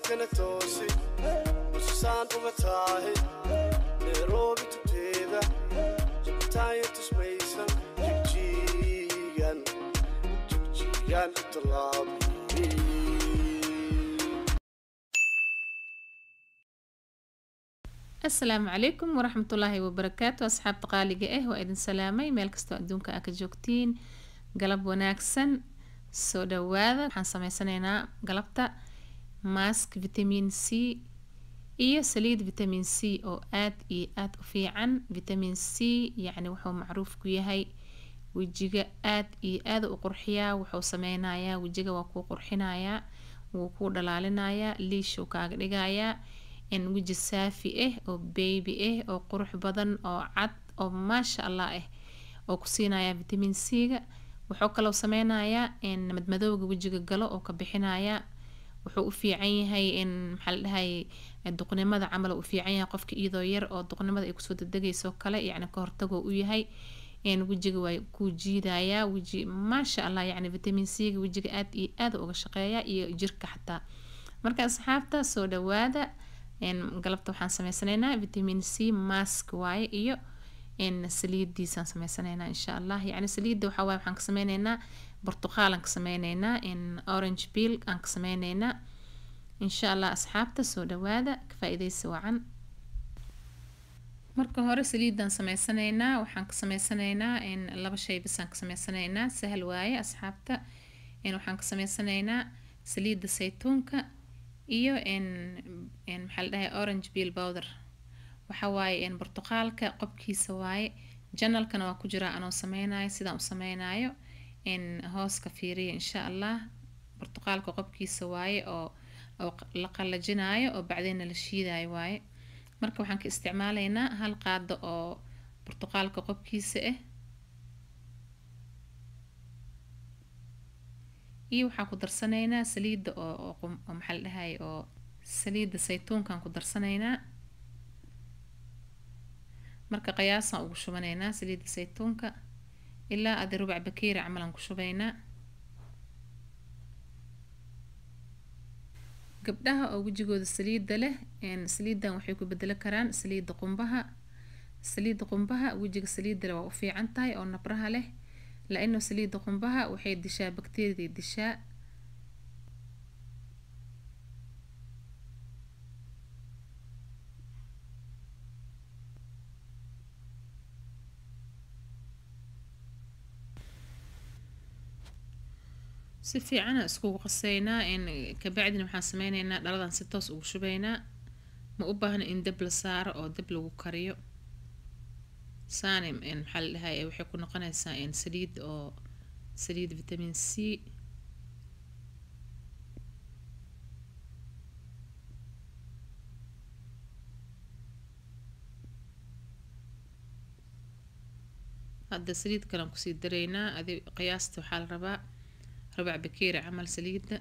jidkana toosi busasaan uga taahe nairobi tuteeda jabitaanya tusmaysan jigjigan jigjigan talaabi asalaamu calaykum waraxmatullaahi wabarakaatu asxaabta qaaliga ah waa idin salaamay meel kastoo adduunka aa ka joogtiin galab wanaagsan soo dhawaada waxaan sameysanaynaa galabta mask vitamin c iyo saliid vitamin c oo aad iyo aad u fiican vitamin c yacni wuxuu macruuf ku yahay wejiga aad iyo aad u qurxiyaa wuxuu sameynayaa wejiga waa kuu qurxinayaa wuu kuu dhalaalinayaa liishuu kaaga dhigayaa in weji saafi ah oo baby ah oo qurux badan oo cad oo maasha allah ah oo ku siinaya vitamin c-ga wuxuu kaloo sameynayaa in madmadowga wejiga galo oo ka bixinaya wuxuu u fiican yahay in maxaa la dhahay duqnimada camal u fiican yahay qofka iyadoo yar oo duqnimada ay kusoo degdegayso kale yacni ka hortagoo u yahay in wejiga waa kuu jiidayaa weji maasha allah yacni vitamin c-ga wejiga aad iyo aad uga shaqeeya iyo jirka xataa marka asxaabta soo dhawaada galabta waxaan sameysanaynaa vitamin c mask waaye iyo in saliidiisaan sameysanaynaa insha allah yacni saliidda waxaa waaye waxaan ka sameyneynaa burtuqaalaan ka sameyneynaa in orange peel aan ka sameyneynaa insha allah asxaabta soo dhawaada ka faa-ideysi wacan marka hore saliiddaan sameysanaynaa waxaan ka sameysanaynaa in laba shay bisaan ka sameysanaynaa sahal waaye asxaabta in waxaan ka sameysanaynaa saliidda saytuunka iyo n n maxaa la dhahay orange peel powder waxa waaye n burtuqaalka qobkiisa waaye janalkana waa ku jiraa anoo sameynayo sidaan u sameynayo n hooska fiiriya insha allah burtuqaalka qobkiisa waaye oo oo la qalajinayo oo bacdeenna la shiidayo waaye marka waxaan ka isticmaalaynaa hal qaado oo burtuqaalka qobkiisa ah iyo waxaan ku darsanaynaa saliidda oo oo maxaa la dhahay oo saliidda saytuunkaan ku darsanaynaa marka qiyaasaan ugu shubanaynaa saliidda saytuunka ilaa adi rubac bakeeri camalaan ku shubaynaa gabdhaha oo wejigooda saliidda leh saliiddan waxay ku bedelo karaan saliidda qumbaha saliidda qumbaha wejiga saliidda leh waa u fiican tahay oo nabraha leh la-ino saliidda qumbaha waxay dishaa bakteeriyaday dishaa si fiicana iskugu qaseynaa in kabacdina waxaan sameyneynaa dhaladan si toos ugu shubeynaa ma u baahna in dab la saaro oo dab lagu kariyo saani maxaa la dhahay waxay ku noqonaysaa in saliid oo saliid vitamin c hadda saliid kalaan kusii daraynaa adi qiyaasta waxaa la rabaa rabac bakeeri camal saliidda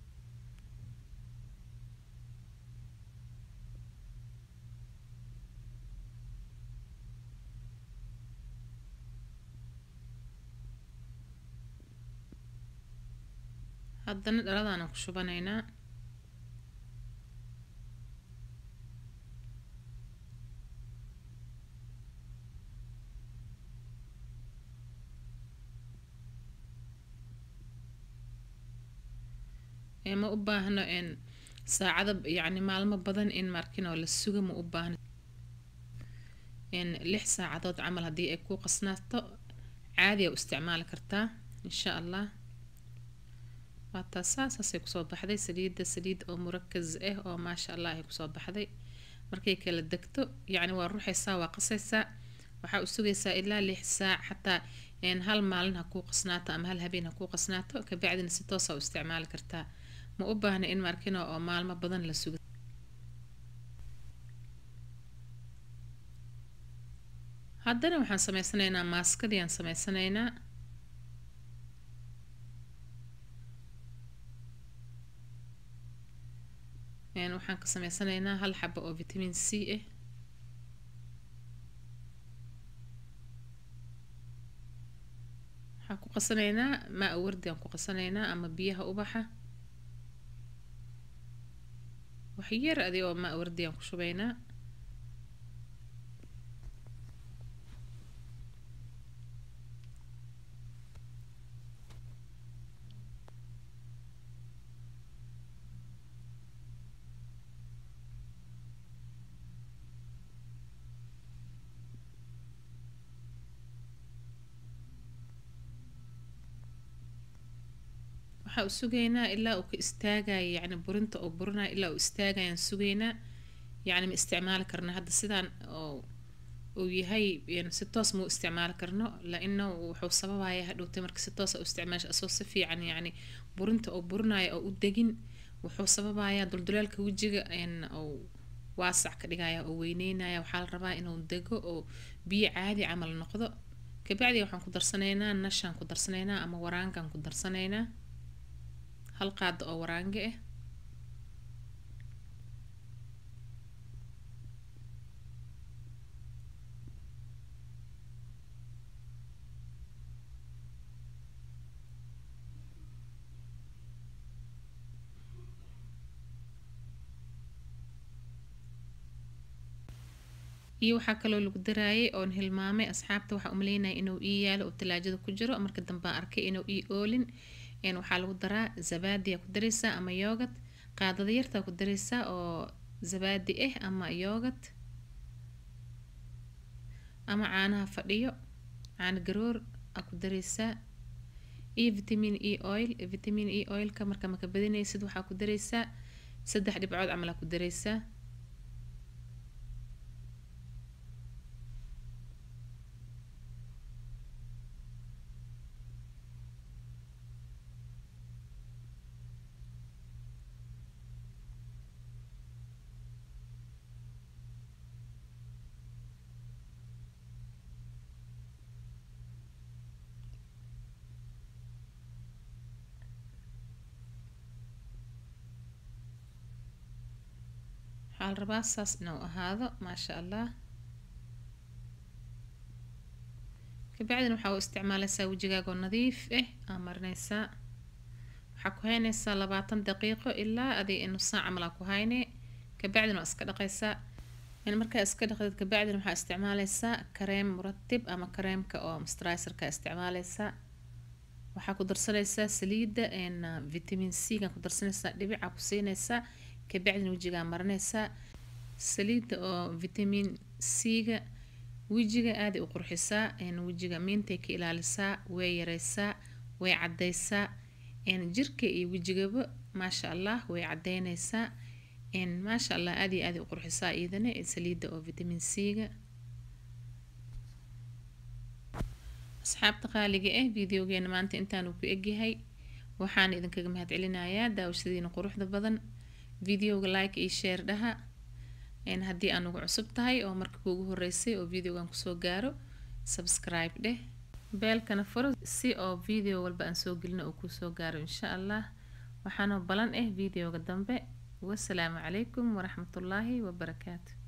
haddana dhaladaanan ku shubanaynaa ma u baahno in saacado yacni maalmo badan in markin oo la suga ma u baahno in lix saacadood camal haddii ay ku qasnaato caadi a u isticmaali kartaa insha allah waataa saasaasay kusoo baxday saliidda saliid oo murakas ah oo maasha allah ay kusoo baxday markay kala degto yacni waa ruuxaysaa waa qasaysaa waxaa u sugaysaa ilaa lix saac xataa hal maalin ha kuu qasnaato ama hal habeen ha kuu qasnaato kabacdina si toosa u isticmaali kartaa ma u baahna in markino oo maalmo badan la sugo haddana waxaan sameysanaynaa maaskadiiaan sameysanaynaa waxaan ka sameysanaynaa hal xabo oo vitamin c ah waxaan ku qasanaynaa maa wardi aan ku qasanaynaa ama biyaha ubaxa wax yar adi oo maa wardi aan ku shubaynaa waxaa u sugaynaa ilaa uu ka istaagayo yacni burinta oo burinayo ilaa uu istaagayaan sugaynaa yacni ma isticmaali karno hadda sidaan oo uu yahay si toos ma u isticmaali karno la-ina wuxuu sababaya hadhowtay marka si toos u isticmaasha asoo si fiican yacni burinta oo burinayo oo u degin wuxuu sababayaa dulduleelka wejiga ou waasac ka dhigaya oo weyneynaya waxaa la rabaa inuu dego oo biyo caadi camal noqdo kabacdi waxaan ku darsanaynaa nashaan ku darsanaynaa ama waraankaan ku darsanaynaa hal qaado oo waraange ah iyo waxaa kaloo lagu daraayay oon hilmaamay asxaabta waxaa umaleynaya inuu ii yaalo oo talaajada ku jiro marka dambe aan arkay inuu ii oolin waxaa lagu daraa zabaadiyaa ku dareysaa ama yoogad qaadada yartaa ku dareysaa oo zabaadi ah ama yoogad ama caanaha fadhiyo caano garoor aa ku dareysaa iyo vitamin e oil vitamin e oilka marka maka badinaysid waxaa ku dareysaa saddex dhibcood camal aa ku dareysaa waxaa la rabaa saas inuu ahaado maasha allah kabacdina waxaa u isticmaaleysaa wejigaagoo nadiif ah aa marineysaa waxaa ku hayneysaa labaatan daqiiqo ilaa adi nus saac camal aa ku hayne kabacdina waa iska dhaqeysaa markaa iska dhaqdeed kabacdina waxaa isticmaaleysaa kareem muratib ama kareemka oo mustrisarka isticmaaleysaa waxaa ku darsaneysaa saliida vitamin c gaan ku darsaneysaa dhibicaa ku siineysaa kabacdina wejigaa marineysaa saliidda oo vitamin c-ga wejiga aaday u qurxisaa wejiga miintay ka ilaalisaa way yareysaa way cadeysaa jirka iyo wejigaba maasha allah way cadeyneysaa maasha allah aad iyo aaday u qurxisaa iyadana saliidda oo vitamin c-ga asxaabta qaaliga ah videogeena maanta intaanu ku egyahay waxaana idinkaga mahad celinayaa daawashadiina quruxda badan videoga like iyo share dhaha haddii aan ugu cusub tahay oo marka kuugu horeysay oo videogan kusoo gaaro subscribe dheh beelkana furo si oo video walba aan soo gelino oo kuusoo gaaro insha allah waxaanoo balan ah videoga dambe wasalaamu calaykum waraxmatullaahi wabarakaatu